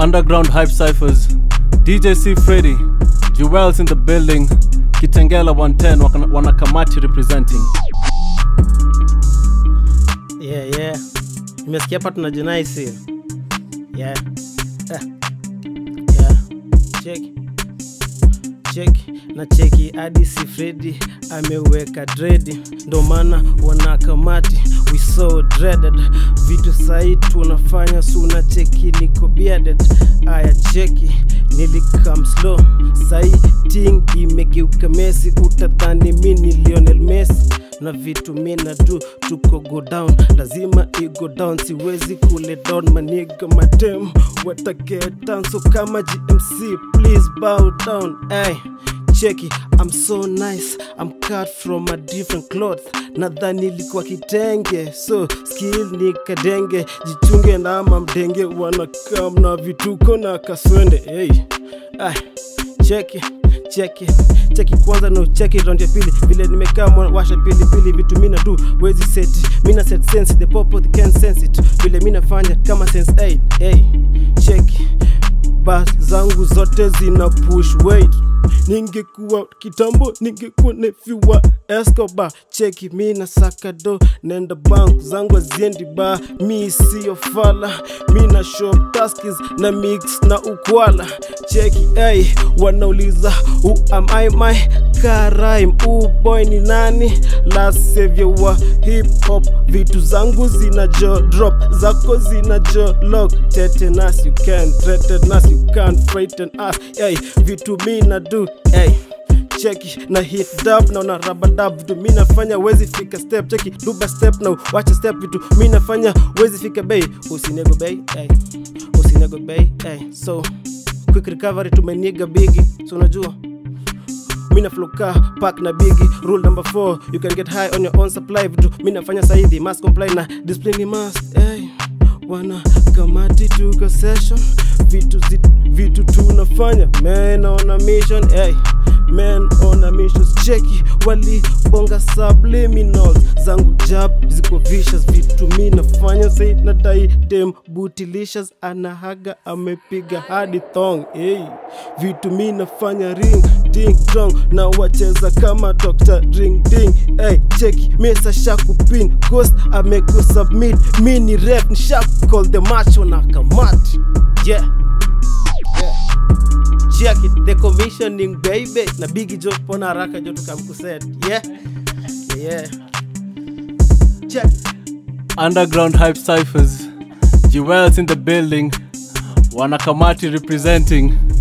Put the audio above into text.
Underground Hype Cyphers, DJ C Freddy, Jewels in the building, Kitengela 110 wana- wanakamati representing. yeah, yeah. nimesikia hapa tuna jenaisi yeah. Eh. yeah. cheki cheki na cheki hadi si fredi ameweka dredi ndo maana wanakamati we so dreaded vitu sahi tunafanya suna cheki niko bearded aya cheki nilikam slow sahi ting imegeuka mesi utadhani mi ni lionel messi na vitu mina tu tuko go down lazima igo down siwezi kule down maniga madem watagetan so kama gmc please bow down ay cheki i'm so nice i'm cut from a different cloth nadhani ilikuwa kitenge so skill ni kadenge jichunge na mamdenge wanakam na vituko na kaswende hey. ay cheki cheki cheki kwanza no cheki round ya pili vile nimekaa mwa- washa pili pili vitu mina tu wezi seti mina set sense the popo they can sense it vile mina fanya kama sense 8 hey cheki bas zangu zote zina push weight ningekuwa kitambo ningekuwa nefiwa escobar cheki mi na sakado nenda bank zangu aziendi ba mi siyo fala mi na shop taskis na mix na ukwala cheki hey, wanauliza who am I my karaim uboy ni nani last savior wa hip hop vitu zangu zina jo drop zako zina jo lock tetanus you can threaten us you can't frighten us hey, vitu mi na do hey cheki na hit dab na una raba dab vitu mi nafanya wezi fika step cheki duba step na wacha step vitu mi nafanya wezi fika bei usinego bei hey. usinego bei hey. so quick recovery tumeniga bigi so unajua mina floka pack na bigi rule number 4 you can get high on your own supply vitu mi nafanya sahivi must comply na discipline ni must hey. wana kamati tuko session vitu zi, vitu tunafanya man on a mission hey. man on a mission cheki walibonga subliminals zangu jab ziko vicious vitu mi nafanya sai nadai dem butilicious anahaga amepiga hadi thong hey. vitu mi nafanya ring ding dong na wacheza kama dr ring ding hey, cheki mesa shakupin ghost amekusubmit mi ni rep ni shakcall the macho na kamati yeah check it the commissioning baby na bigi jo pona haraka jo tukamkuset yeah yeah check it. Underground Hype Cyphers, Jewels in the building, wanakamati representing.